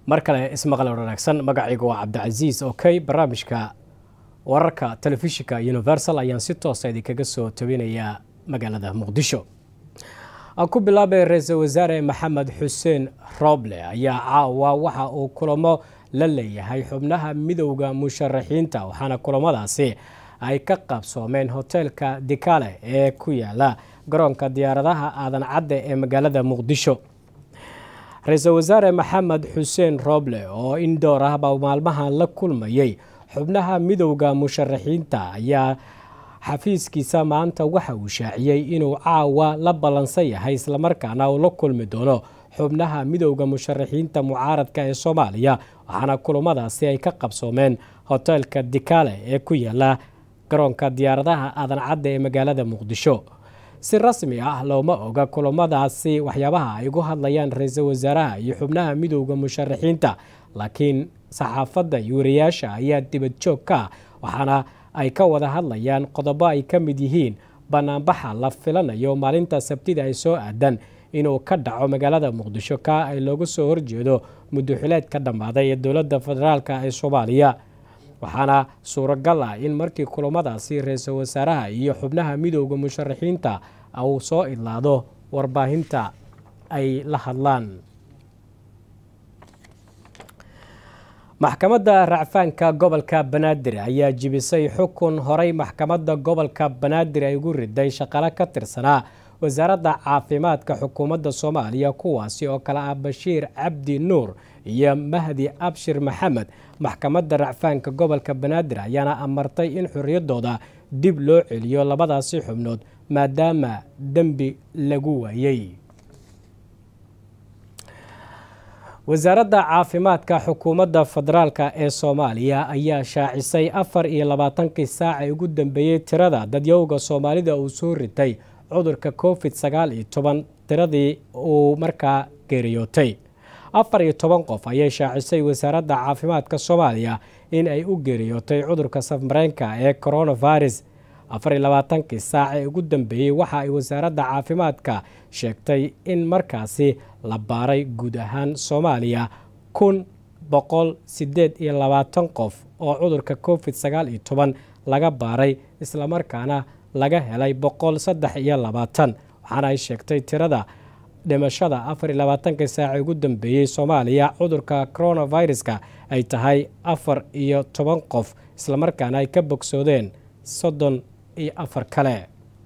mar kale ismaqal wanaagsan magacaygu waa cabdicasiis okey barnaamijka wararka telefishinka universal ayaan si toosa idinkaga soo tabinayaa magaalada muqdisho aan ku bilaabay ra-iisul wasaare maxamed xuseen rooble ayaa caawa waxa uu kulamo la leeyahay xubnaha midowda musharaxiinta waxaana kulamadaasi ay ka qabsoomeen hoteelka dikale ee ku yaala garoonka diyaaradaha aadan cadde ee magaalada muqdisho ra-iisul wasaare maxamed xuseen rooble oo indhoor ahba maalmahan la kulmayey xubnaha midowda musharaxiinta ayaa xafiiskiisa maanta waxa uu shaaciyey inuu caawa la ballansan yahay islamarkaana uu la kulmi doono xubnaha midowda musharaxiinta mucaaradka ee soomaaliya waxaana kulamadaasi ay ka qabsoomeen hoteelka dikale ee ku yaala garoonka diyaaradaha aadan cadde ee magaalada muqdisho si rasmi ah looma oga kulamadaasi waxyaabaha ay ugu hadlayaan ra-iisul wasaaraha iyo xubnaha midowda musharaxiinta laakiin saxaafadda iyo wariyaasha ayaa dibad joog ka ah waxaana ay ka wada hadlayaan qodobo ay ka mid yihiin banaanbaxa la filanayo maalinta sabtida ay soo aadan inuu ka dhaco magaalada muqdisho ka ay looga soo horjeedo muddoxileed ka dhammaaday ee dowladda federaalk ee soomaaliya waxaana suuragal ah in markii kulamadaasi ra-iisul wasaaraha iyo xubnaha midowda musharaxiinta uu soo idlaado warbaahinta ay la hadlaan maxkamadda racfaanka gobolka banaadir ayaa jibisay xukun horay maxkamadda gobolka banaadir ay ugu riday shaqalo ka tirsanaa wasaaradda caafimaadka xukuumadda soomaaliya kuwaasi oo kale ah bashiir cabdi nuur iyo mahdi abshir maxamed maxkamadda racfaanka gobolka banaadir ayaana amartay in xorriyaddooda dib loo celiyo labadaasi xubnood maadaama dembi lagu waayey wasaaradda caafimaadka xukuumadda federaalk ee soomaaliya ayaa shaacisay afar iyo labaatankii saac ee ugu dambeeyey tirada dadyowga soomaalida uu soo ritay cudurka covid sagaal iyo toban tiradii uu markaa geeriyootay afar iyo toban qof ayay shaacisay wasaaradda caafimaadka soomaaliya in ay u geeriyootay cudurka safmareenka ee coronavirus afar iyo labaatankii saac ee ugu dambeeyey waxa ay wasaaradda caafimaadka sheegtay in markaasi la baaray guud ahaan soomaaliya kun boqol sideed iyo labaatan qof oo cudurka covid sagaal iyo toban laga baaray islamarkaana laga helay boqol saddex iyo labaatan waxaana ay sheegtay tirada dhimashada afar iyo labaatankii saaci ugu dambeeyey soomaaliya cudurka coronaviruska ay tahay afar iyo toban qof islamarkaana ay ka bogsoodeen soddon iyo afar kale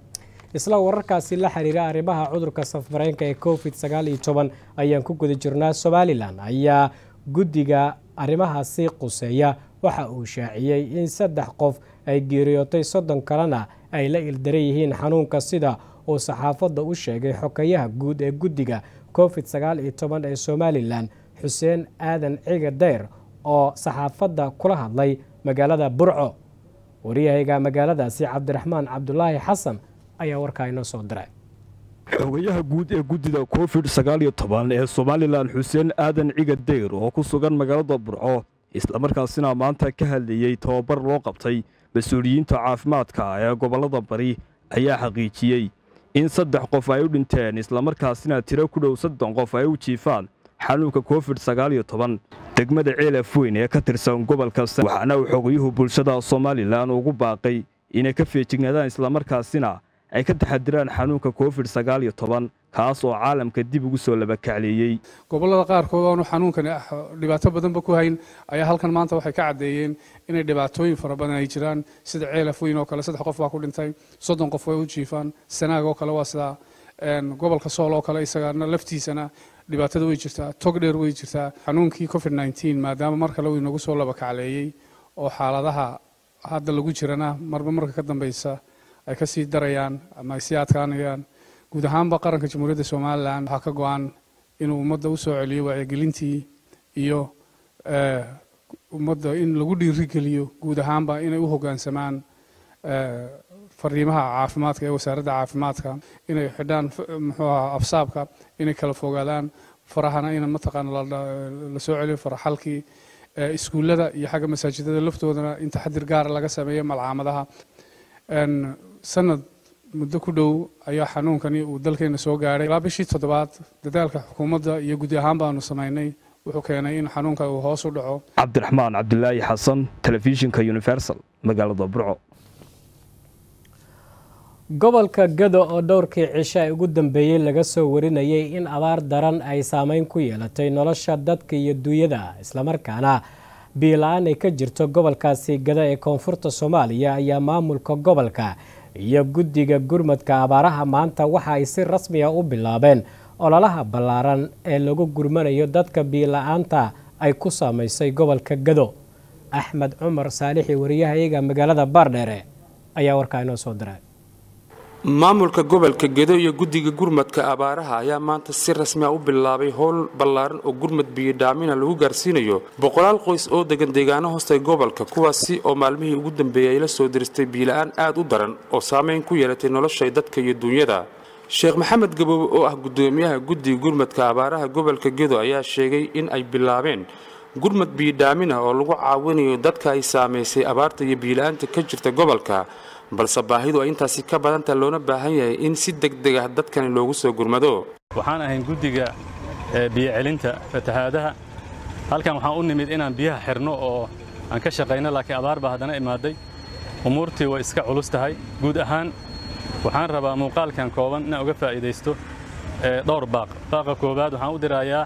isla wararkaasi la xiriira arrimaha cudurka safmareenka ee covid sagaal iyo toban ayaan ku guda jirnaa somalilan ayaa guddiga arrimahaasi quseeya waxa uu shaaciyey in saddex qof ay geeriyootay soddon kalena ay la ildaran yihiin xanuunka sida uu saxaafadda u sheegay xokayaha guud ee guddiga covid sagaal iyo toban ee somalilan xuseen aadan ciga dayr oo saxaafadda kula hadlay magaalada burco wariyahayga magaaladaasi cabdiraxmaan cabdulaahi xasan ayaa warkaa inoo soo diray xogayaha guud ee guddida covid sagaal iyo toban ee somalilan xuseen aadan ciga dayr oo ku sugan magaalada burco islamarkaasina maanta ka hadlayey tababar loo qabtay mas-uuliyiinta caafimaadka ee gobollada bari ayaa xaqiijiyey in saddex qof ay u dhinteen islamarkaasina tiro ku dhow soddon qof ay u jiifaan xanuunka covid sagaal iyo toban degmada ceelaf weyn ee ka tirsan gobolka waxaana uu xogayuhu bulshada somalilan ugu baaqay inay ka feejignaadaan islamarkaasina ay ka taxadiraan xanuunka covid sagaal iyo toban kaas oo caalamka dib ugu soo labakacleeyey gobollada qaarkood aanu xanuunkan dhibaato badanba ku hayn ayaa halkan maanta waxay ka caddeeyeen inay dhibaatooyin fara badan ay jiraan sida ceelaf weyn oo kale saddex qof baa ku dhintay soddon qof way u jiifaan sanaag oo kale waa sidaa gobolka sool oo kale isagana laftiisana dhibaatada way jirtaa tog dheer way jirtaa xanuunkii covid nneteen maadaama mar kale uu inagu soo labakacleeyey oo xaaladaha hadda lagu jirana marba marka ka dambeysa ay ka sii darayaan ama ay sii adkaanayaan guud ahaanba qaranka jamhuuriyadda somalilan waxaa ka go-an inuu ummadda u soo celiyo wacyigelintii iyo ummadda in lagu dhiirigeliyo guud ahaanba inay u hoggaansamaan fariimaha caafimaadka ee wasaaradda caafimaadka inay xidhaan muxuu ahaa afsaabka inay kala fogaadaan farahana in mataqaana la soo celiyo faraxalkii iskuullada iyo xagga masaajidada laftoodana in taxadir gaara laga sameeyo malcaamadaha sanad muddo ku dhow ayaa xanuunkani uu dalkeena soo gaadhay ilaa bishii toddobaad dadaalka xukuumadda iyo gudi ahaan baanu samaynay wuxuu keenay in xanuunka uu hoos u dhaco cabdiraxmaan cabdilaahi xasan telefishinka universal magaalada burco gobolka gado oo dhowrkii cisho ay ugu dambeeyey laga soo warinayay in abaar daran ay saameyn ku yeelatay nolosha dadka iyo duunyada islamarkaana biila-aan ay ka jirto gobolkaasi gado ee koonfurta soomaaliya ayaa maamulka gobolka iyo guddiga gurmadka abaaraha maanta waxa ay si rasmi ah u bilaabeen ololaha ballaaran ee lagu gurmanayo dadka biila-aanta ay ku saameysay gobolka gado axmed cumar saalixi wariyahayaga magaalada baardheere ayaa warkaa inoo soo diray maamulka gobolka gedo iyo guddiga gurmadka abaaraha ayaa maanta si rasmi ah u bilaabay howl ballaaran oo gurmad biyodhaamina lagu gaarsiinayo boqolaal qoys oo degan deegaano hoostay gobolka kuwaasi oo maalmihii ugu dambeeyay ay la soo diristay biila-aan aad u daran oo saameyn ku yeelatay noloshay dadka iyo duunyada sheekh maxamed gaboobe oo ah guddoomiyaha guddiga gurmadka abaaraha gobolka gedo ayaa sheegay in ay bilaabeen gurmad biyodhaamina oo lagu caawinayo dadka ay saamaysay abaarta iyo biila-aanta ka jirta gobolka balse baahidu ay intaasi ka badanta loona baahan yahay in si degdeg ah dadkani loogu soo gurmado waxaan ahayn guddiga biyocelinta fatahaadaha halkan waxaan u nimid inaan biyaha xirno oo aan ka shaqayno laakiin abaar baa haddana imaaday umuurtii way iska culus tahay guud ahaan waxaan rabaa muuqaalkan kooban inaan uga faa'iidaysto dhowr baaq baaqa koowaad waxaan u dirayaa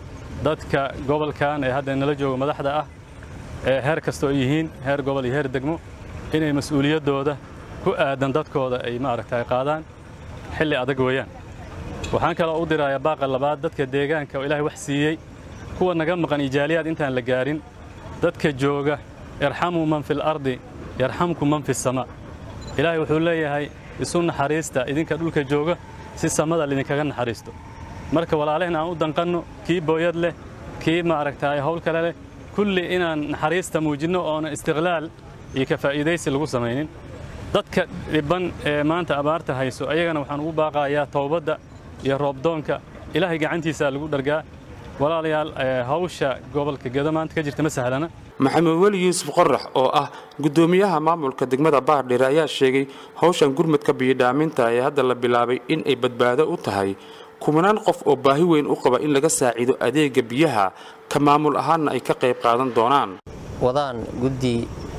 dadka gobolkan ee hadda nala jooga madaxda ah ee heer kastoo ay yihiin heer gobol iyo heer degmo inay mas-uuliyaddooda ku aadan dadkooda ay maaragtay qaadaan xilli adag weeyaan waxaan kaloo u dirayaa baaqa labaad dadka deegaanka oo ilaahay wax siiyey kuwa naga maqan ijaaliyaad intaan la gaarin dadka jooga irxamuu man fil ardi yarxamku man fisamaa ilaahay wuxuu leeyahay isu naxariista idinka dhulka jooga si samada lidinkaga naxariisto marka walaalehna aan u danqanno kii booyad leh kii maaragtay hawl kale leh kulli inaan naxariista muujinno oona istiqlaal iyo ka faa'iidaysi lagu samaynin dadka dhibban ee maanta abaarta hayso ayagana waxaan ugu baaqayaa towbadda iyo roobdoonka ilaahay gacantiisaa lagu dhargaa walaalayaal hawsha gobolka gedo maanta ka jirta ma sahlana maxamed weli yuusuf qorax oo ah guddoomiyaha maamulka degmada baardheere ayaa sheegay hawshan gurmadka biyodhaaminta ee hadda la bilaabay in ay badbaado u tahay kumanaan qof oo baahi weyn u qaba in laga saaciido adeega biyaha ka maamul ahaanna ay ka qayb qaadan doonaan wadaan guddi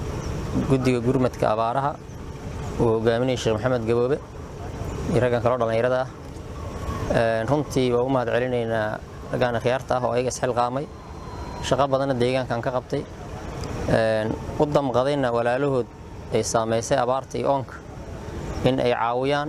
guddiga gurmadka abaaraha uu hogaaminaya sheekh maxamed gaboobe iyo raggan kaloo dhallinyarada ah runtii waa u mahad celinaynaa raggaan khiyaarta ah oo ayaga isxilqaamay shaqo badanna deegaankan ka qabtay u damqadayna walaalahood ay saamaysay abaarta iyo oonka in ay caawiyaan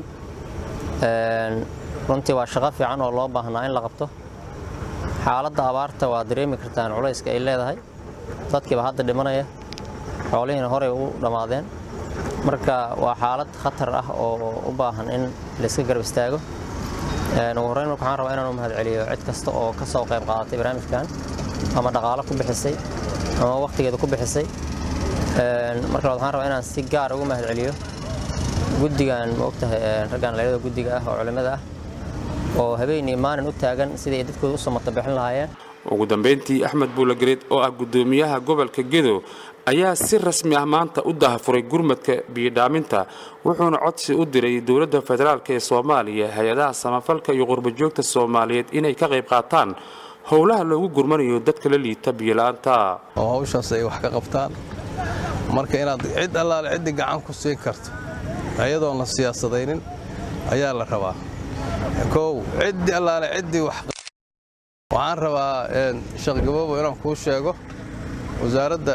runtii waa shaqo fiican oo loo baahnaa in la qabto xaaladda abaarta waa dareemi kartaan culayska ay leedahay dadkiiba hadda dhimanaya xoolihiina horey u dhammaadeen marka waa xaalad khatar ah oo u baahan in layska garab istaago ugu horreyn marka waxaan rabaa inaan u mahad celiyo cid kasta oo ka soo qayb qaadatay barnaamijkan ama dhaqaalo ku bixisay ama wakhtigeeda ku bixisay marka labaad waxaan rabaa inaan si gaar ugu mahad celiyo guddigan ma ogtahay raggan dhalinyarada guddiga ah oo culimmada ah oo habeen iyo maalin u taagan sidii ay dadkooda u samata bixin lahaayeen ugu dambayntii axmed buulagereed oo ah guddoomiyaha gobolka gedo ayaa si rasmi ah maanta u dahafuray gurmadka biyodhaaminta wuxuuna codsi u diray dowladda federaalk ee soomaaliya hay-adaha samafalka iyo qurbajoogta soomaaliyeed inay ka qayb qaataan howlaha loogu gurmanayo dadka la liita biyola'aanta oo hawshaas ay wax ka qabtaan marka inaad cid allaale ciddii gacan ku siin karto ayadoon la siyaasadaynin ayaa la rabaa kow ciddii allaale ciddii wax waxaan rabaa sheekh gaboobo inaan kuu sheego wasaaradda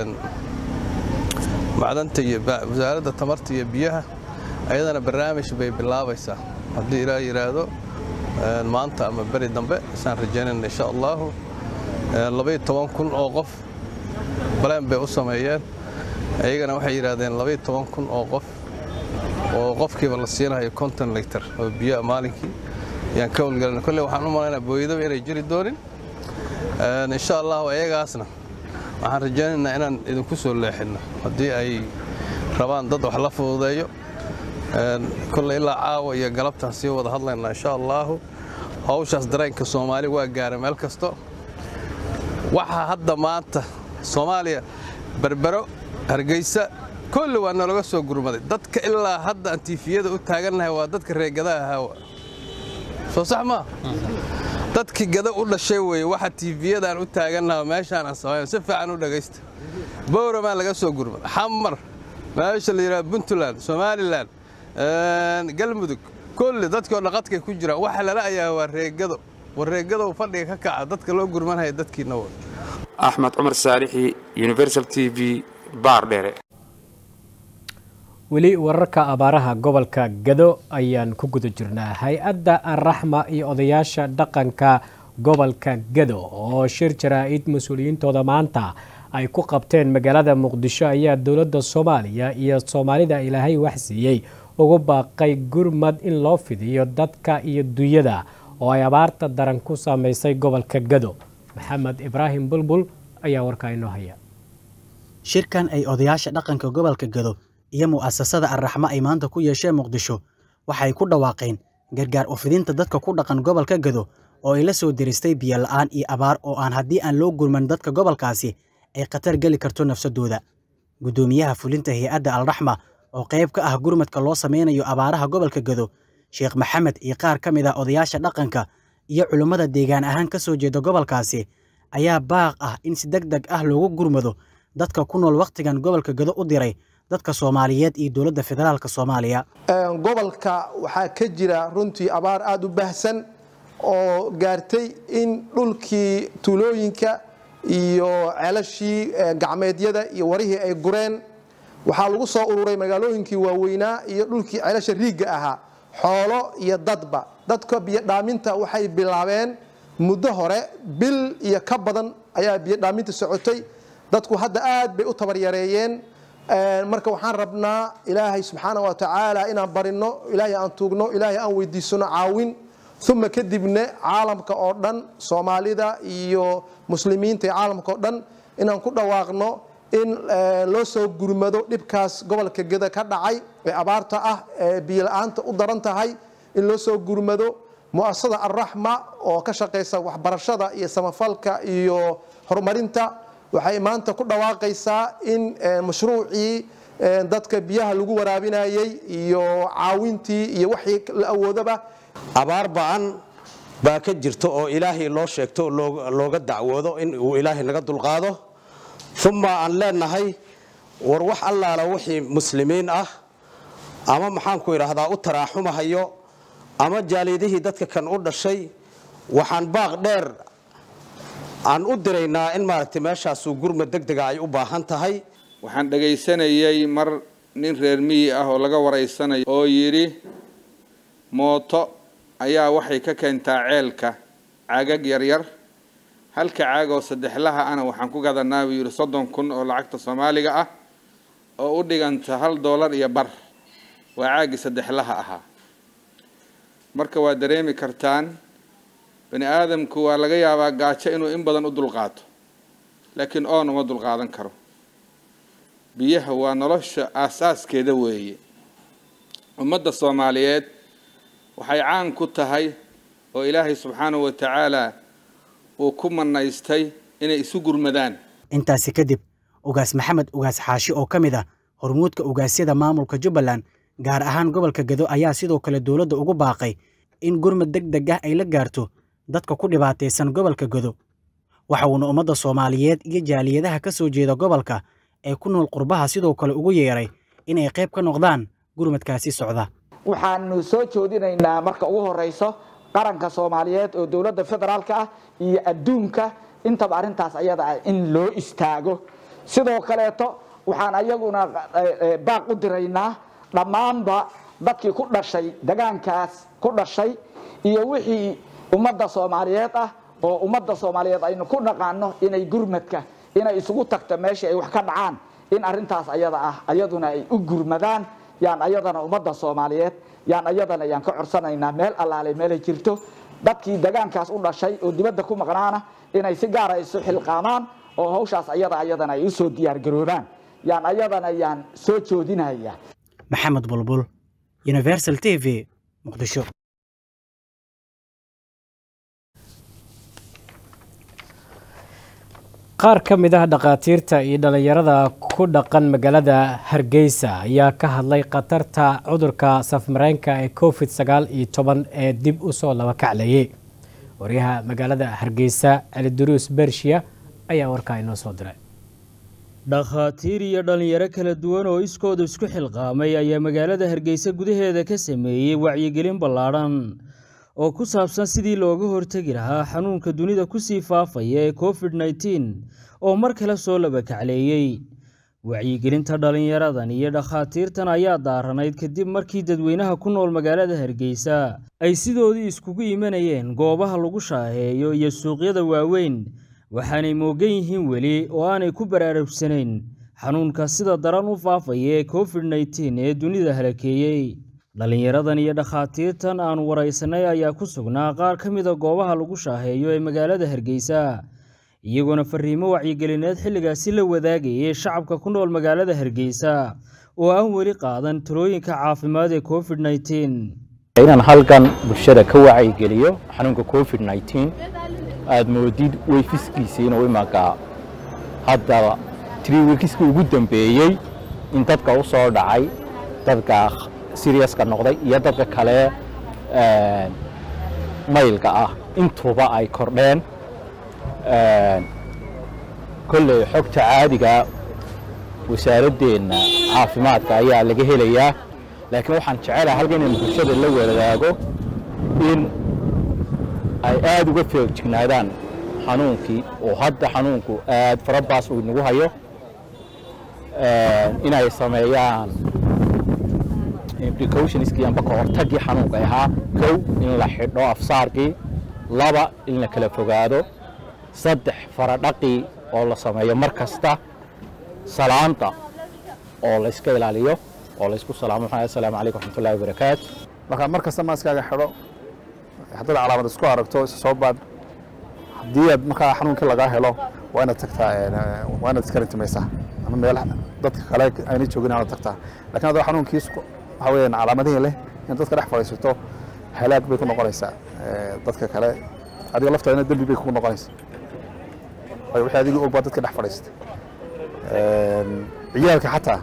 macdanta iyo wasaaradda tamarta iyo biyaha ayadana barnaamij bay bilaabaysaa haddii ilaa yidhaahdo maanta ama beri dambe isaan rajaynayna insha allaahu labaiyo toban kun oo qof baleen bay u sameeyeen ayagana waxay yidhaahdeen labaiyo toban kun oo qof oo qofkiiba la siinahayo konton litar oo biyoa maalinkii ayaan ka howlgelina kolley waxaan u malaynaa booydaba inay jiri doonin insha allahu ayagaasna waxaan rajaynaynaa inaan idinku soo leexinno haddii ay rabaan dad wax la fududeeyo kolley ilaa caawa iyo galabtaan sii wada hadlaynaa insha allaahu hawshaas dareenka soomaali waa gaara meel kasto waxaa hadda maanta soomaaliya berbero hargeysa kolli waa nalaga soo gurmaday dadka ilaa hadda aan tiifiyada u taagannahay waa dadka reegadaha haawa soo sax maa dadkii gada u dhashay weeye waxa tiifiyadaan u taagannaha meeshaan aan samayn si fiican u dhegaysta bowramaa laga soo gurma xamar meesha la yidhaha puntland somalilan galmudug kulli dadkoo dhaqadkay ku jiraan waxa lala ayaa waa reegado war reegadow fadhiga ka kaca dadka loo gurmanhaya dadkiina wa axmed cumar saalixi universal t v baardheere weli wararka abaaraha gobolka gado ayaan ku guda jirnaa hay-adda araxma iyo odayaasha dhaqanka gobolka gado oo shir jaraa-id mas-uuliyiintooda maanta ay ku qabteen magaalada muqdisho ayaa dowladda soomaaliya iyo soomaalida ilaahay waxsiiyey ugu baaqay gurmad in loo fidiyo dadka iyo dunyada oo ay abaarta daran ku saameysay gobolka gado maxamed ibraahim bulbul ayaa warkaa inoo haya shirkan ay odayaasha dhaqanka gobolka gado iyo mu'asasada arraxmo ay maanta ku yeesheen muqdisho waxay ku dhawaaqeen gargaar u fidinta dadka ku dhaqan gobolka gado oo ay la soo diristay biyo la'aan iyo abaar oo aan haddii aan loo gurman dadka gobolkaasi ay khatar geli karto nafsadooda guddoomiyaha fulinta hay-adda alraxma oo qayb ka ah gurmadka loo sameynayo abaaraha gobolka gado sheekh maxamed iyo qaar ka mid ah odayaasha dhaqanka iyo culummada deegaan ahaan ka soo jeeda gobolkaasi ayaa baaq ah in si deg deg ah loogu gurmado dadka ku nool wakhtigan gobolka gado u diray dadka soomaaliyeed iyo dowladda federaalka soomaaliya gobolka waxaa ka jira runtii abaar aada u baahsan oo gaartay in dhulkii tuulooyinka iyo ceelashii gacmeedyada iyo warihii ay gureen waxaa lagu soo ururay magaalooyinkii waaweynaa iyo dhulkii ceelasha riigga ahaa xoolo iyo dadba dadka biyodhaaminta waxay bilaabeen muddo hore bil iyo ka badan ayaa biyodhaaminta socotay dadku hadda aad bay u tabaryareeyeen marka waxaan rabnaa ilaahay subxaana wa tacaala inaan barino ilaahay aan tuugno ilaahay aan weydiisano caawin uma kadibna caalamka oo dhan soomaalida iyo muslimiinta iyo caalamka oo dhan inaan ku dhawaaqno in loo soo gurmado dhibkaas gobolka geda ka dhacay ee abaarta ah ee biyola-aanta u daran tahay in loo soo gurmado mu'asasada alraxma oo ka shaqaysa waxbarashada iyo samafalka iyo horumarinta waxay maanta ku dhawaaqaysaa in mashruucii dadka biyaha lagu waraabinayey iyo caawintii iyo waxii la awoodaba abaar ba'an baa ka jirta oo ilaahay loo sheegto oo looga dacwoodo in uu ilaahay naga dulqaado uma aan leenahay war wax allaala wixii muslimiin ah ama maxaanku idhaahdaa u taraaxumahayo ama jaalidihii dadka kan u dhashay waxaan baaq dheer aan u diraynaa in maaragtay meeshaasuu gurmad deg dega ay u baahan tahay waxaan dhagaysanayay mar nin reer miyi ah oo laga waraysanayo oo yidhi mooto ayaa waxay ka keentaa ceelka caagag yaryar halka caag oo saddexlaha ana waxaan ku gadanaa buu yidhi soddon kun oo lacagta soomaaliga ah oo u dhiganta hal doolar iyo bar waa caaggii saddexlaha ahaa marka waa dareemi kartaan bani aadamku waa laga yaabaa gaajo inuu in badan u dulqaato laakiin oon uma dulqaadan karo biyaha waa nolosha aasaaskeeda weeye ummadda soomaaliyeed waxay caan ku tahay oo ilaahay subxaanahu wa tacaala uu ku manaystay inay isu gurmadaan intaasi kadib ugaas maxamed ugaas xaashi oo ka mid ah hormuudka ugaasyada maamulka jubbaland gaar ahaan gobolka gado ayaa sidoo kale dowladda ugu baaqay in gurmad deg deg ah ay la gaarto dadka ku dhibaataysan gobolka gado waxa uuna ummadda soomaaliyeed iyo jaaliyadaha ka soo jeeda gobolka ee ku nool qurbaha sidoo kale ugu yeeray inay qayb ka noqdaan gurmadkaasi socda waxaanu soo joodinaynaa marka ugu horeyso qaranka soomaaliyeed oo dowladda federaalka ah iyo adduunka intaba arrintaas ayada ah in loo istaago sidoo kaleeto waxaan ayaguna baaq u diraynaa dhammaanba dadkii ku dhashay degaankaas ku dhashay iyo wixii ummadda soomaaliyeed ah oo ummadda soomaaliyeed aynu ku dhaqaano inay gurmadka inay isugu tagto meeshii ay wax ka dhacaan in arrintaas ayada ah ayaduna ay u gurmadaan yaan ayadana ummadda soomaaliyeed yaan ayadana yaan ka codsanaynaa meel allaale meelay jirto dadkii degaankaas u dhashay oo dibadda ku maqnaana inay si gaara isu xilqaamaan oo hawshaas ayada ayadana ay usoo diyaargaroobaan yaan ayadana yaan soo joodinaya maxamed bulbul universal t v muqdisho qaar ka mid ah dhakhaatiirta iyo dhallinyarada ku dhaqan magaalada hargeysa ayaa ka hadlay khatarta cudurka safmareenka ee covid sagaal iyo toban ee dib u soo laba kaclayay waryaha magaalada hargeysa caliduruus bershiya ayaa warkaa inoo soo diray dhakhaatiir iyo dhallinyaro kala duwan oo iskooda isku xilqaamay ayaa magaalada hargeysa gudaheeda ka sameeyey wacyigelin ballaadhan oo ku saabsan sidii looga hortegi lahaa xanuunka dunida kusii faafaya ee covid nneteen oo mar kale soo labakacleeyey wacyigelinta dhallinyaradan iyo dhakhaatiirtan ayaa daaranayd kadib markii dadweynaha ku nool magaalada hargeysa ay sidoodii iskugu imanayeen goobaha lagu shaaheeyo iyo suuqyada waaweyn waxaanay moogan yihiin weli oo aanay ku baraarugsanayn xanuunka sida daran u faafaya ee covid nneteen ee dunida halakeeyey dhallinyaradan iyo dhakhaatiirtan aan waraysanay ayaa ku sugnaa qaar ka mida goobaha lagu shaaheeyo ee magaalada hargeysa iyagoona fariimo wacyigelineed xilligaasi la wadaagayay shacabka ku nool magaalada hargeysa oo aan weli qaadan talooyinka caafimaad ee covid nneteen inaan halkan bulshada ka wacyigeliyo xanuunka covid nneteen aada moodid weyfiskiisa inuu imanka hadda trii wikiskii ugu dambeeyey in dadka u soo dhacay dadka siriyaska noqday iyo dadka kale maylka ah intuba ay kordheen kolley xogta caadiga wasaaradeenna caafimaadka ayaa laga helayaa laakiin waxaan jecelahay halka inaynu bulshada la wadaago in ay aada uga feejignaadaan xanuunkii oo hadda xanuunku aad farabaas uu inagu hayo inay sameeyaan precautionskii amba ka hortagii xanuunka ahaa kow in la xidho afsaarkii laba in la kala fogaado saddex faradhaqii oo la sameeyo mar kasta salaanta oo la iska ilaaliyo oo la isku salaamo maxaa assalaamu calaykum raxmatullahi wabarakaatu marka mar kasta maaskaaga xidho haddaad calaamad isku aragto isa soo baadh haddii aad markaa xanuunkii lagaa helo waa inaad tagtaa waa inaad iska rintimaysaa ama meel dadka kale aynay joogin inaad tagtaa lakiin haddoo xanuunkii waxa weeyaan calaamadihii leh in dadka dhex fadhiisato halaag bay ku noqonaysaa dadka kale adiga laftaadina dembi bay kugu noqonaysaa waayo wixii adigii og baa dadka dhex fadhiistay ciyaalka xataa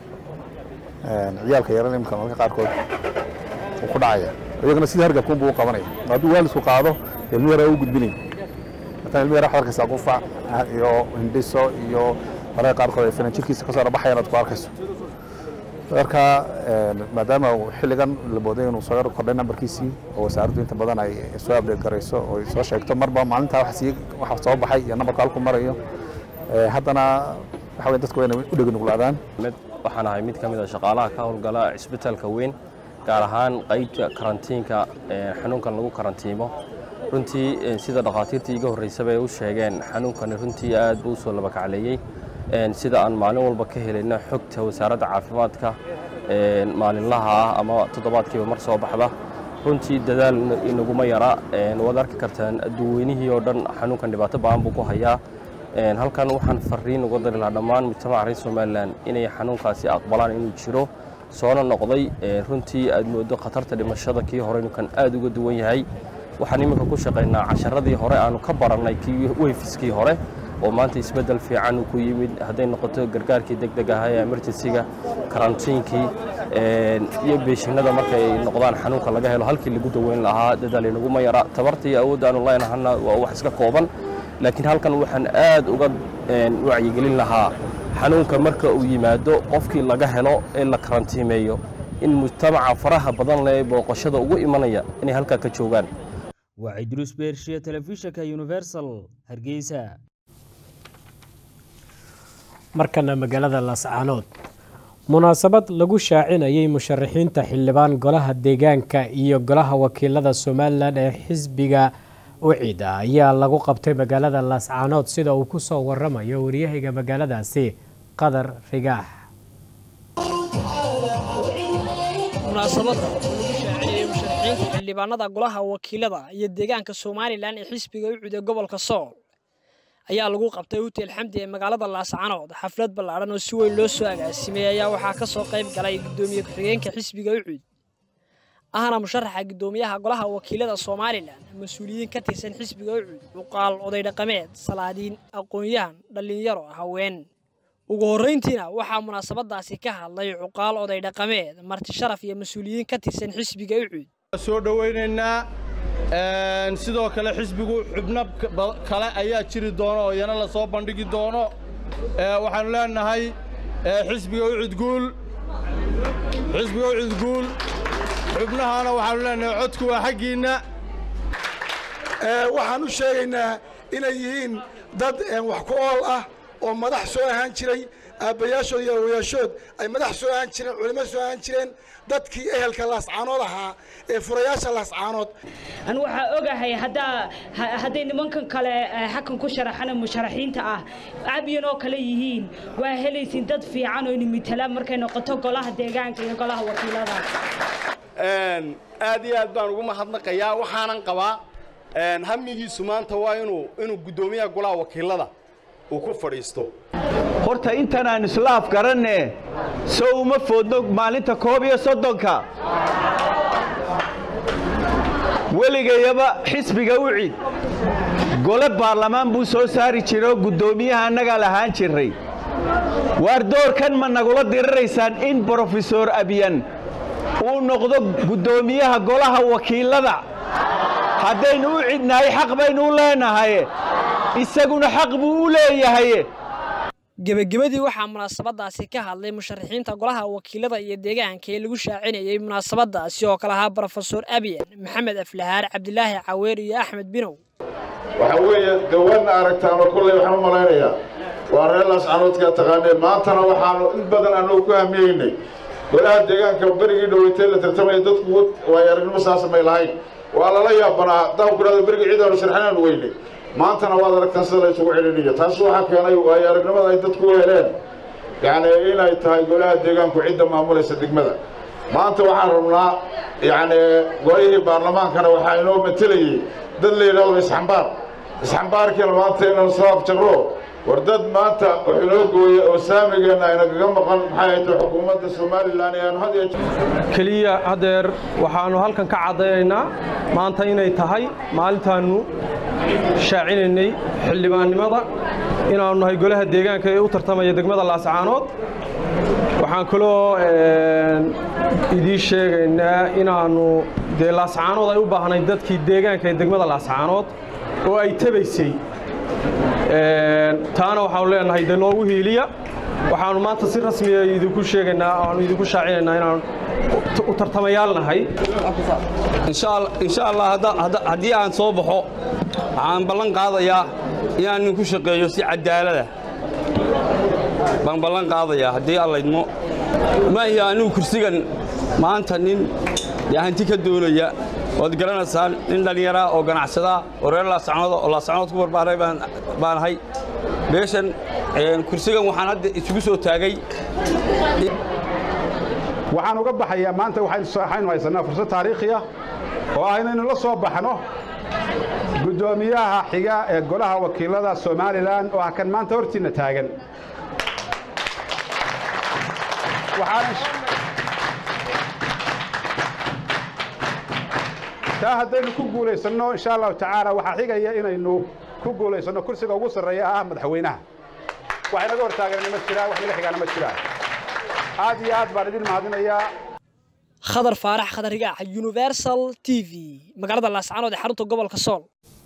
ciyaalka yaran imika marka qaarkood uu ku dhacaya iyagana sidii hargabkuun buu u qabanaya hadduu waalidku qaado ilmi yara u gudbinay marka ilmi yara waxaad arkaysaa qufac iyo hindhiso iyo mararka qaarkood ay finan jirkiisa kasoo rabaxayaan aad ku arkayso marka maadaama xilligan la mooday inuu soo yar kordhay nambarkiisii oo wasaaraddu inta badan ay soo abdeed garayso oo ay soo sheegto marba maalintaa wax sii waxa soo baxay iyo nambarka halku marayo haddana waxa weyn dadku waa inay u dheganuglaadaan waxaan ahay mid ka mid a shaqaalaha ka howlgala cisbitaalka weyn gaar ahaan qaybta karantiinka xanuunkan lagu karantiimo runtii sida dhakhaatiirtii iga horreysaba ay u sheegeen xanuunkani runtii aad buu u soo labakacleeyey sida aan maalin walba ka helayna xogta wasaaradda caafimaadka maalinlaha ah ama toddobaadkiiba mar soo baxda runtii dadaal inaguma yara waad arki kartaan adduunweynihii oo dhan xanuunkan dhibaato ba'an buu ku hayaa halkan waxaan fariin uga dari lahaa dhammaan mujtamaca reer somalilan inay xanuunkaasi aqbalaan inuu jiro soona noqday runtii aad moodo khatarta dhimashada kii hore ninkan aad uga duwan yahay waxaan iminka ku shaqaynaa casharadii hore aanu ka barannay kii weyfiskii hore oo maanta isbeddel fiican uu ku yimid hadday noqoto gargaarkii deg deg ahaa ee emergensiga karantiinkii iyo beeshinada marka ay noqdaan xanuunka laga helo halkii lagu daweyn lahaa dadaal inaguma yara tabarta iyo awoodda aanu leenahana waa wax iska kooban laakiin halkan waxaan aad uga wacyigelin lahaa xanuunka marka uu yimaado qofkii laga helo ee la karantiimeeyo in mujtamaca faraha badan leh ee booqashada ugu imanaya inay halkaa ka joogaan waa cidruus beershiya telefishinka universal hargeysa markana magaalada laascaanood munaasabad lagu shaacinayay musharaxiinta xildhibaan golaha deegaanka iyo golaha wakiilada somalilan ee xisbiga ucida ayaa lagu qabtay magaalada laascaanood sida uu ku soo waramayo waryahayga magaaladaasi qadar rigaax munaasabada oo lagu shaacinayay musharaxiinta xildhibaanada golaha wakiilada iyo deegaanka somalilan ee xisbiga ucida gobolka sool ayaa lagu qabtay hotel xamdi ee magaalada laascaanood xaflad ballaadhan oo si weyn loo soo agaasimay ayaa waxaa ka soo qayb galay guddoomiye ku-xigeenka xisbiga ucud ahna musharaxa guddoomiyaha golaha wakiilada somalilan mas-uuliyiin ka tirsan xisbiga ucud cuqaal oday dhaqameed salaadiin aqoon-yahan dhallinyaro haween ugu horrayntiina waxaa munaasabadaasi ka hadlay cuqaal oday dhaqameed marti sharaf iyo mas-uuliyiin ka tirsan xisbiga ucud soo dhowaynaynaa sidoo kale xisbigu xubno kale ayaa jiri doono oo iyana la soo bandhigi doono waxaannu leenahay xisbiga ucudguul xisbiga ucudguul xubnahana waxaannu leenahay codku waa xaggiinna waxaan u sheegaynaa inay yihiin dad wax ku ool ah oo madax soo ahaan jiray aabbayaashood iyo awoyaashood ay madax soo ahaan jireen culimo soo ahaan jireen dadkii ehelka laascaanood ahaa ee furayaasha laascaanood an waxaa ogahay haddaa hadday nimankan kale xakan ku sharaxana musharaxiinta ah cabyan oo kale yihiin waa helaysin dad fiican oo nimitala markay noqoto golaha deegaanka iyo golaha wakiilada aad iyo aad baan ugu mahadnaqayaa waxaanan qabaa hamigiisu maanta waa inuu inuu guddoomiyaha golaha wakiilada uu ku fadhiisto horta intan aan islaaf garanne so uma foodno maalinta koob iyo soddonka weligayaba xisbiga u cid gole baarlamaan buu soo saari jiray oo guddoomiyaha annagaa lahaan jirray waar doorkan ma nagula diriraysaan in brofesor abyan uu noqdo guddoomiyaha golaha wakiilada haddaynu u cidnahay xaq baynu u leenahay isaguna xaq buu u leeyahay gebagabadii waxaa munaasabadaasi ka hadlay musharaxiinta golaha wakiilada iyo deegaanka ee lagu shaacinayay munaasabadaasi oo kale ahaa brofesor abiyan maxamed aflahaar cabdilaahi caweer iyo axmed binow waxa weeye dawadna aragtaanoo kulley waxaan u malaynayaa waa reer laascanoodka taqaanee maantana waxaanu in badan annagu ku hamiyeynay golaha deegaanka berigii dhoweytee la tartamaya dadku waay aragnimo saasamay lahayn waa lala yaabanaa haddaan ku dhahdo berigii ciidaanu sharxinaan weynay maantana waad aragtaan sida la isugu celiniyo taas waxaa keenay waayo aragnimada ay dadku u heleen yacni inay tahay golaha deegaanku cidda maamulaysa degmada maanta waxaan rabnaa yacni golihii baarlamaankana waxaa inoo matelayay dad la yidhahdo isxambaar isxambaarkiina maanta inaan soo abjarro war dad maanta wax inoo gooya oo saamigeenna aynagaga maqan maxay ay tahay xukuumadda somalilan ee aanu had iyo keliya haddeer waxaannu halkan ka caddaynaynaa maanta inay tahay maalintaannu shaacinaynay xildhibaannimada inaannu nahay golaha deegaanka ee u tartamaya degmada laascaanood waxaan kaloo idiin sheegaynaa inaannu dee laascaanood ay u baahnayd dadkii deegaanka ee degmada laascaanood oo ay tabaysay taana waxaanu leenahay dee noogu hiiliya waxaannu maanta si rasmiya idinku sheegaynaa aanu idinku shaacinaynaa inaan u tartamayaal nahay insha allah haddii aan soo baxo waxaan ballan qaadayaa inaan idinku shaqeeyo si cadaalada baan ballan qaadayaa haddii allaydmo maahi anigu kursigan maanta nin dee hanti ka doonaya waad garanaysaan nin dhallinyaraa oo ganacsadaa oo reer laasacnooda oo laasacnood ku barbaaray baan ahay meeshan kursigan waxaan hadda isugu soo taagay waxaan uga baxayaa maanta waxaynu haysanaa fursad taariikhi ah oo ah inaynu la soo baxno guddoomiyaha xiga ee golaha wakiilada somalilan oo ah kan maanta hortiinna taagan taa haddaynu ku guulaysanno insha allahu tacaala waxaa xigaya inaynu ku guulaysanno kursiga ugu sarreeya ah madaxweynaha wax inaga hortaaganna ma jiraan wax naga xigaana ma jiraan aad iyo aad baan idin mahadinayaa khadar faarax khadar rigaac universal t v magaalada laascaanood ee xarunta gobolka sool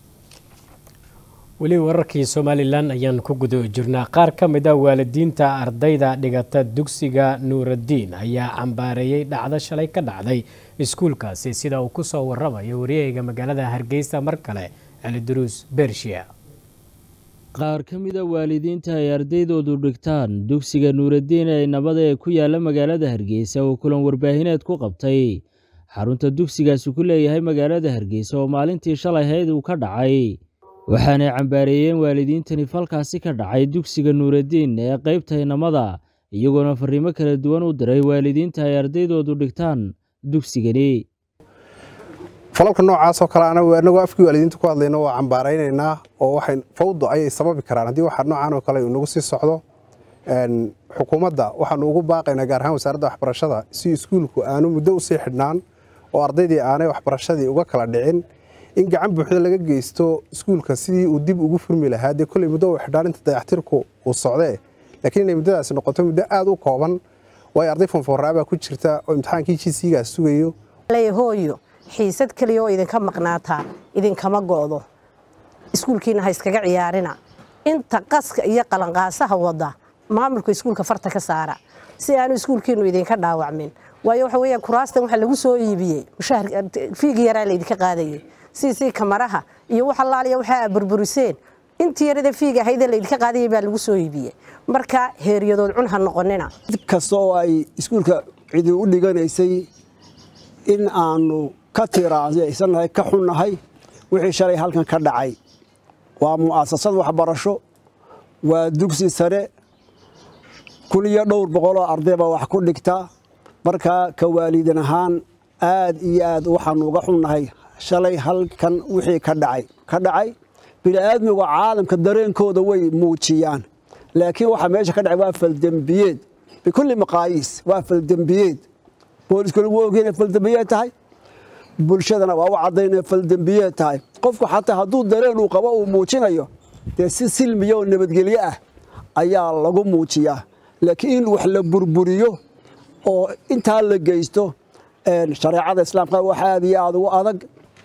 weli wararkii somalilan ayaan ku guda jirnaa qaar ka mid a waalidiinta ardayda dhigata dugsiga nuuraddiin ayaa cambaareeyey dhacdo shalay ka dhacday iskuulkaasi sida uu kusoo waramayo waryahayga magaalada hargeysa mar kale celiduruus bershiya qaar ka mida waalidiinta ay ardaydoodu dhigtaan dugsiga nuuraddiin ee nabada ee ku yaala magaalada hargeysa oo kulan warbaahineed ku qabtay xarunta dugsigaasi ku leeyahay magaalada hargeysa oo maalintii shalay hayd uu ka dhacay waxaanay cambaareeyeen waalidiintani falkaasi ka dhacay dugsiga nuuraddiin ee qaybta inamada iyagoona fariimo kala duwan u diray waalidiinta ay ardaydoodu dhigtaan dugsigani falalka noocaasoo kale anagoo afkii waalidiinta ku hadlayna waa cambaaraynaynaa oo waxay fawdo ayay sababi karaan haddii waxa noocaan oo kale inagu sii socdo xukuumadda waxaanu ugu baaqaynaa gaar ahaan wasaaradda waxbarashada si iskuulku aanu muddo usii xidhnaan oo ardaydii aanay waxbarashadii uga kala dhicin in gacan buuxda laga geysto iskuulka sidii uu dib ugu furmi lahaa dee kolley muddo uu xidhaan inta dayactirku uu socdee laakiin inay muddadaasi noqoto muddo aada u kooban waayo arday fonfoorraabaa ku jirta oo imtixaankii jisigaas sugayo hooyo xiisad keliya oo idinka maqnaataa idinkama go'do iskuulkiina ha iskaga ciyaarina inta qaska iyo qalanqaasaha wada maamulka iskuulka farta ka saara si aanu iskuulkiinu idinka dhaawacmin waayo waxa weeyaan kuraastan waxa lagu soo iibiyey fiigi yaraa laydinka qaadayay siisii kamaraha iyo wax allaaliya waxa aad burburiseen intii yarada fiiga ahaydee laydinka qaadayay baa lagu soo iibiyey marka heeryadood cun ha noqonina kasta oo ay iskuulka cidi u dhiganaysay in aanu ka tiraansannahay ka xunnahay wixii shalay halkan ka dhacay waa mu'asasad waxbarasho waa dugsi sare kun iyo dhowr boqoloo arday baa wax ku dhigta markaa ka waalidan ahaan aad iyo aad waxaanu uga xunnahay shalay halkan wixii ka dhacay ka dhacay bini'aadmiga caalamka dareenkooda way muujiyaan laakiin waxa meesha ka dhacay waa faldembiyeed bikulli maqaayiis waa faldembiyeed booliskuna wuu ogyahay inay faldembiyeed tahay bulshadana waa u caddayn inay faldembiyeed tahay qofku xataa hadduu dareen uu qabo uu muujinayo dee si silmiya oo nabadgelyo ah ayaa lagu muujiyaa laakiin in wax la burburiyo oo intaa la geysto shareecada islaamka wax aad iyo aad ugu adag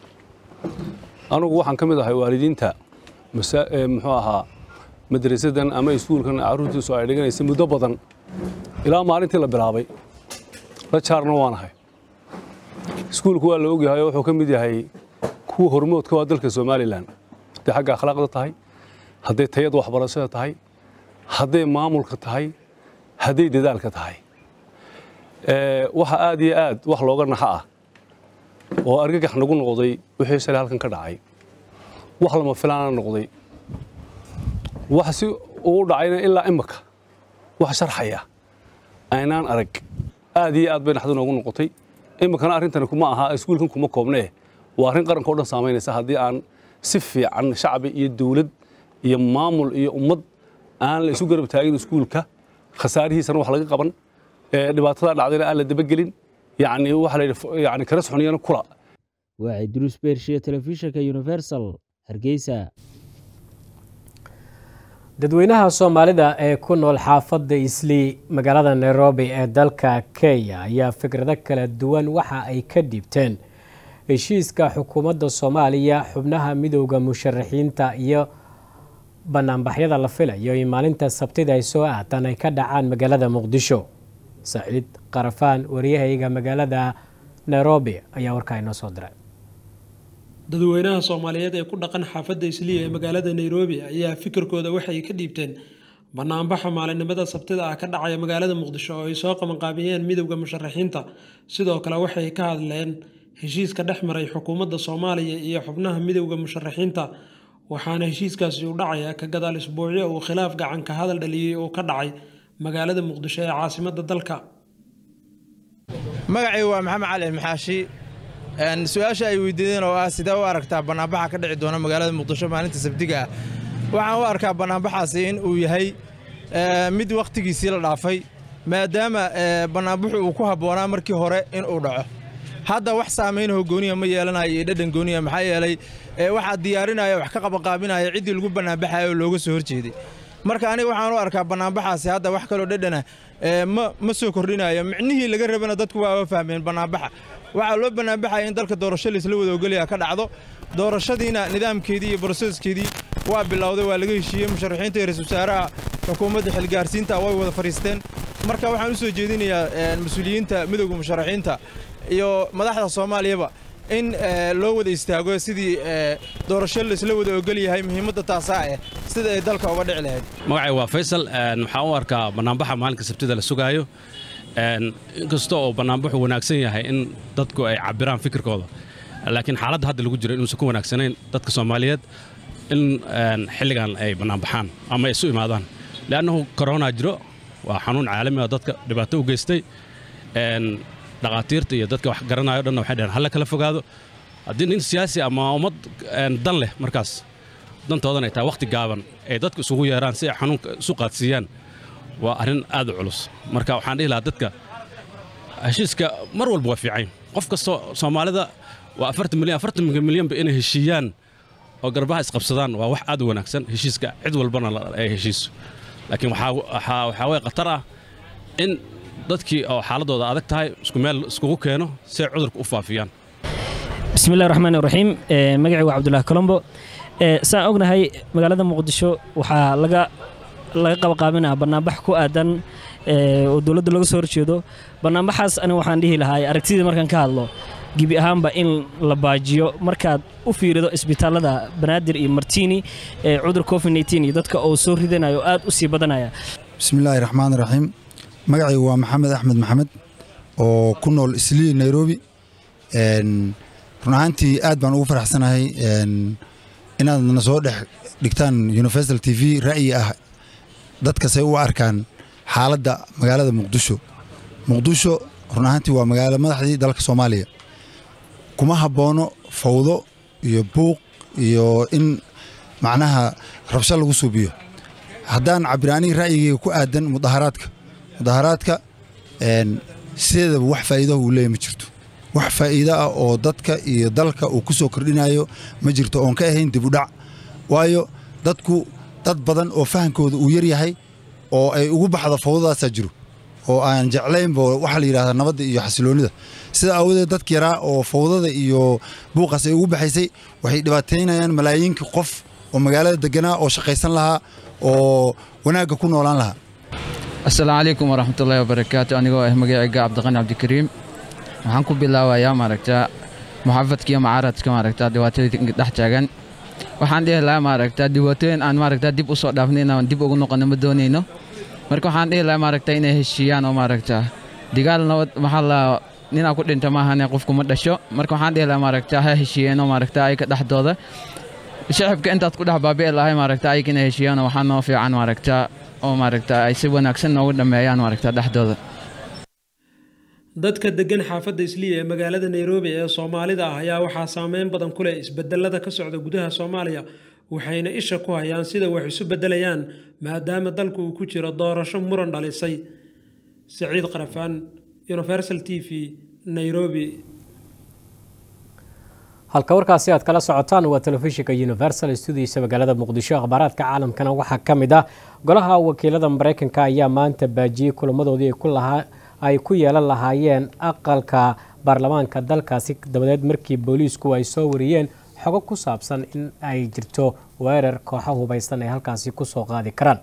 anugu waxaan ka mid ahay waalidiinta muxuu ahaa madrasadan ama iskuulkan carruurtiisu ay dhiganaysay muddo badan ilaa maalintii la bilaabay la jaarna waan ahay iskuulku waa la ogyahay oo wuxuu ka mid yahay kuwa hormoodka waa dalka somalilan hadday xagga akhlaaqda tahay hadday tayada waxbarashada tahay hadday maamulka tahay hadday dadaalka tahay waxa aad iyo aad wax looga naxa ah oo argagax nagu noqday wixii shalay halkan ka dhacay wax lama filaana noqday wax si uu dhacayna ilaa imaka wax sharxaya aynaan arag aad iyo aad bay naxdu noogu noqotay imikana arrintani kuma aha iskuulkan kuma koobnee waa arrin qaranka o dhan saamaynaysa haddii aan si fiican shacbi iyo dawlad iyo maamul iyo ummad aan la isu garab taagin iskuulka khasaarihiisana wax laga qaban dhibaatada dhacdayna aan la dabagelin yani waxa la yidhi yani kala soxoniyana kula waa cidruus beershiya telefishinka universal hargeysa dadweynaha soomaalida ee ku nool xaafadda islii magaalada nairobi ee dalka kenya ayaa fikrado kala duwan waxa ay ka dhiibteen heshiiska xukuumadda soomaaliya xubnaha midowda musharaxiinta iyo banaanbaxyada la filayo in maalinta sabtida ay soo aataan ay ka dhacaan magaalada muqdisho saciid qarafaan waryahayga magaalada nairobi ayaa warkaa inoo soo diray dadweynaha soomaaliyeed ee ku dhaqan xaafadda isliya ee magaalada nairobi ayaa fikirkooda waxay ka dhiibteen banaanbaxa maalinimada sabtida ah ka dhacaya magaalada muqdisho oo ay soo qabanqaabiyeen midowda musharaxiinta sidoo kale waxay ka hadleen heshiiska dhex maray xukuumadda soomaaliya iyo xubnaha midowda musharaxiinta waxaana heshiiskaasi u dhacaya ka gadaal isbuucyo uu khilaaf gacan ka hadal dhaliyey oo ka dhacay magaalada muqdisho ee caasimadda dalka magacaygu waa maxamed cali maxaashi su-aasha ay weydiideen oo ah sidee u aragtaa banaanbaxa ka dhici doona magaalada muqdisho maalinta sabdiga ah waxaan u arkaa banaanbaxaasi in uu yahay mid wakhtigiisii la dhaafay maadaama banaanbaxu uu ku habboonaa markii hore in uu dhaco hadda wax saamaynahoo gooniya ma yeelanayo iyo dhadhan gooniya maxaa yeelay waxaa diyaarinaya wax ka qabanqaabinaya ciddii lagu banaanbaxayo oo looga soo horjeeday marka aniga waxaan u arkaa banaanbaxaasi hadda wax kaloo dhadhana ma soo kordhinayo micnihii laga rabana dadku waa fahmeen banaanbaxa waxaa loo banaanbaxaya in dalka doorasho laisla wada ogolaya ka dhacdo doorashadiina nidaamkeedii iyo broseskeedii waa bilowday waa laga heshiiyey musharaxiinta iyo ra-isul wasaaraha xukuumadda xilgaarsiinta way wada fadhiisteen marka waxaan u soo jeedinayaa mas-uuliyiinta midowda musharaxiinta iyo madaxda soomaaliyaba in loo wada istaago sidii doorasho laisla wada ogol yahay muhiimadda taasaa eh sida ay dalka uga dhici lahayd magacay waa faysal waxaan u arkaa bannaanbaxa maalinka sabtida la sugaayo inkasta oo bannaanbaxu wanaagsan yahay in dadku ay cabbiraan fikirkooda laakiin xaaladda hadda lagu jiro inuusan ku wanaagsanayn dadka soomaaliyeed in xilligan ay bannaanbaxaan ama ay isu imaadaan leannahu korona jiro waa xanuun caalami oo dadka dhibaato u geystay dhakhaatiirta iyo dadka wax garanayo dhanna waxay dhaheen halla kala fogaado haddii nin siyaasi ama ummad dan leh markaas dantoodan ay tahay wakhti gaaban ay dadku isugu yeeraan si ay xanuunka isu qaadsiiyaan waa arrin aad u culus marka waxaan dhihi lahaa dadka heshiiska mar walba waa fiican qof kastoo soomaalida waa afartan milyan afartan milyanba inay heshiiyaan oo garbaha isqabsadaan waa wax aad u wanaagsan heshiiska cid walbana ay heshiiso laakiin waxaa way khatar ah in dadkii oo xaaladooda adag tahay isku meel iskugu keeno si ay cudurka u faafiyaan bismillahi raxmaan raxiim magacii waa cabdulaahi colombo saan ognahay magaalada muqdisho waxaa laga laga qabaqaabinaa banaanbax ku aadan oo dowladda laga soo horjeedo banaanbaxaas aniga waxaan dhihi lahaa aragtidii markaan ka hadlo gebi ahaanba in la baajiyo markaad u fiirido isbitaalada banaadir iyo martini ee cudur covid iyo dadka oo soo ridanayo aad u sii badanaya bismillaahi raxmaan raxiim magacaygu waa maxamed axmed maxamed oo ku nool islii nairobi run ahaantii aad baan ugu faraxsanahay inaad na soo dhex dhigtaan universal t v ra'yi ah dadkasay u arkaan xaaladda magaalada muqdisho muqdisho run ahaantii waa magaalo madaxdii dalka soomaaliya kuma habboono fawdo iyo buuq iyo in macnaha rabsho lagu suubiyo haddaan cabiraanii ra'yigayga ku aadan mudaharaadka mudaharaadka sideedaba wax faa'iidaha uu leeyahy ma jirto wax faa'iido ah oo dadka iyo dalka uu ku soo kordhinayo ma jirto oon ka ahayn dib u dhac waayo dadku dad badan oo fahankooda uu yar yahay oo ay ugu baxdo fawdadaasaa jiro oo aan jeclaynba waxaa la yidhahdaa nabadda iyo xasiloonnida sida aawadeed dadka yaraa oo fawdada iyo buuqaas ay ugu baxaysay waxay dhibaataynayaan malaayiinka qof oo magaalada deganaa oo shaqaysan lahaa oo wanaagga ku noolaan lahaa asalaamu calaykum waraxmatullaahi wabarakaatu anigoo ah magacayga cabdiqani cabdikariim waxaan ku bilaabayaa maaragtaa muxaafadka iyo mucaaradka maaragtaa dhibaatooyinka dhex taagan waxaan dhihi lahaa maaragtaa dhibaatooyin aan maaragtaa dib u soo dhaafno inaan dib ugu noqono ma doonayno marka waxaan dhihi lahaa maaragtaa inay heshiiyaan oo maaragtaa digaal nabad maxaa la ninaa ku dhinta maahane qofku ma dhasho marka waxaan dhihi lahaa maaragtaa ha heshiiyeen oo maaragtaa ayka dhexdooda shacabka intaad ku dhex baabi'i lahay maaragtaa ayka inay heshiiyaan oo waxaa noo fiican maaragtaa oo maaragtaa ay si wanaagsan noogu dhammeeyaan maaragtaa dhexdooda dadka degan xaafadda isliya ee magaalada nairobi ee soomaalida ah ayaa waxaa saameyn badan ku leh isbedelada ka socda gudaha soomaaliya waxayna isha ku hayaan sida wax isu bedelayaan maadaama dalku uu ku jiro doorasho muran dhalisay saciid qarafaan universal t v nairobi halka warkaasi aad kala socotaan waa telefishinka universal studiisa magaalada muqdisho akhbaaraadka caalamkana waxaa ka mid ah golaha wakiilada mareykanka ayaa maanta baajiyey kulamadoodii ay ku lahaa ay ku yeelan lahaayeen aqalka baarlamaanka dalkaasi dabadeed markii booliisku ay soo wariyeen xogo ku saabsan in ay jirto weerar kooxo hubaysan ay halkaasi kusoo qaadi karaan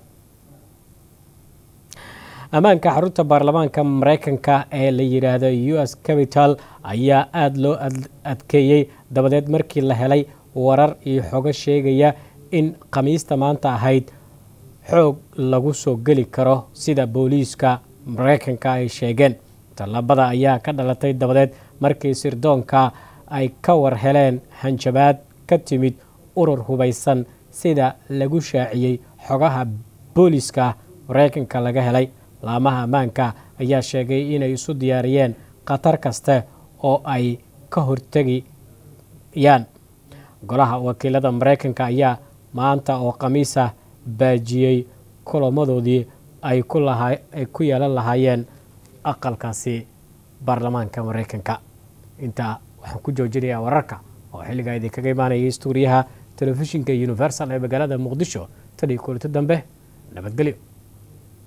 ammaanka xarunta baarlamaanka mareykanka ee la yidhaahdo u s capital ayaa aada loo adkeeyey dabadeed markii la helay warar iyo xogo sheegaya in khamiista maanta ahayd xoog lagu soo geli karo sida booliiska mareykanka ay sheegeen tallaabada ayaa ka dhalatay dabadeed markii sirdoonka ay ka war heleen hanjabaad ka timid urur hubaysan sida lagu shaaciyey xogaha booliiska mareykanka laga helay laamaha ammaanka ayaa sheegay inay isu diyaariyeen khatar kaste oo ay ka hortegayaan golaha wakiilada mareykanka ayaa maanta oo khamiisa baajiyey kulamadoodii ay ku yeelan lahaayeen aqalkaasi baarlamaanka mareykanka intaa waxaan ku joojinayaa wararka oo xilligaa idinkaga imaanayay stuuriyaha telefishinka universal ee magaalada muqdisho tan iyo kulanti dambe nabadgelyo